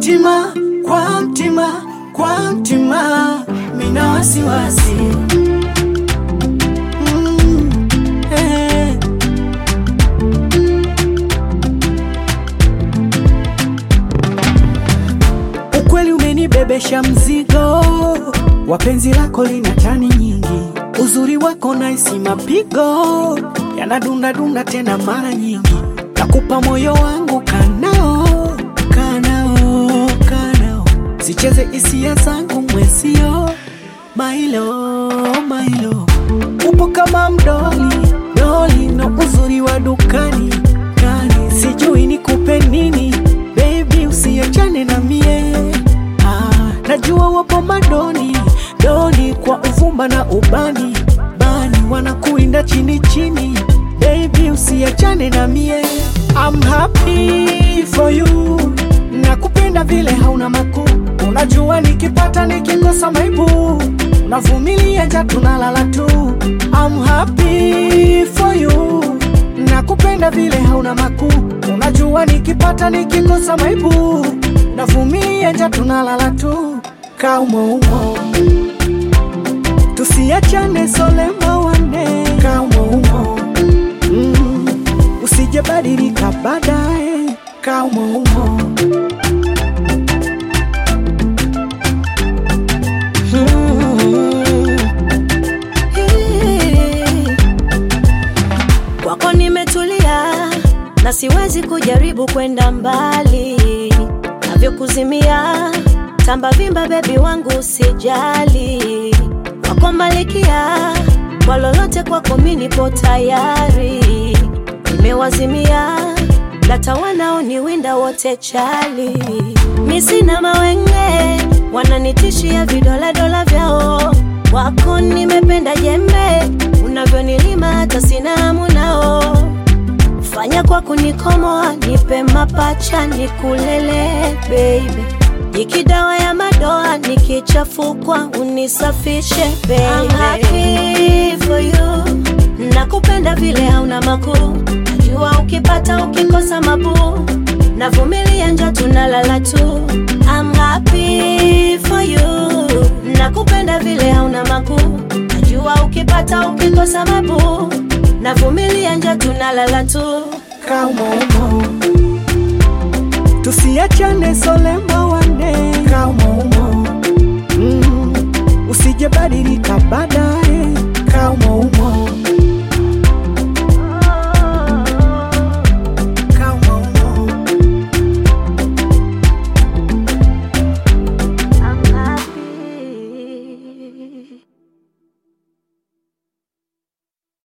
mtima, kwa mtima, kwa mtima, mina wasiwasi mm, eh. Ukweli umenibebesha mzigo, wapenzi lako lina tani nyingi, uzuri wako naisi mapigo yanadundadunda tena mara nyingi, nakupa moyo wangu kanao, kanao, kanao, sicheze hisia zangu mwezio, mailo, mailo, upo kama mdoli, doli na uzuri wa dukani kani, sijui nikupe nini baby, usiachane na mie ah, najua wapo madoni doni kwa uvumba na ubani bani wanakuinda chini chini, baby usiachane na mie I'm happy for you, nakupenda vile hauna makuu, unajua nikipata nikikosa maibu, unavumilia ja tunalala tu. I'm happy for you, nakupenda vile hauna makuu, unajua nikipata nikikosa maibu, navumilia ja tunalala tu. Kaumoumo tusiachane solema wane, kaumoumo mm, usije badilika baadaye, kaumoumo Kwako nimetulia na siwezi kujaribu kwenda mbali, navyokuzimia tamba vimba, bebi wangu usijali, kwako malikia, kwa lolote kwako mi nipo tayari, nimewazimia lata wanaoniwinda wote chali, mi sina mawenge, wananitishia vidola vyao, wako nimependa jembe, unavyonilima hata sina hamu nao fanya kwa kunikomoa, nipe mapacha nikulele baby, ikidawa ya madoa nikichafukwa unisafishe baby. I'm happy for you, nakupenda vile hauna makuu, najua ukipata ukikosa mabuu, navumilia nja tunalala tu. I'm happy for you, nakupenda vile hauna makuu, najua ukipata ukikosa mabuu, navumilia nja tunalala tu. kaumoumo tusiachane solema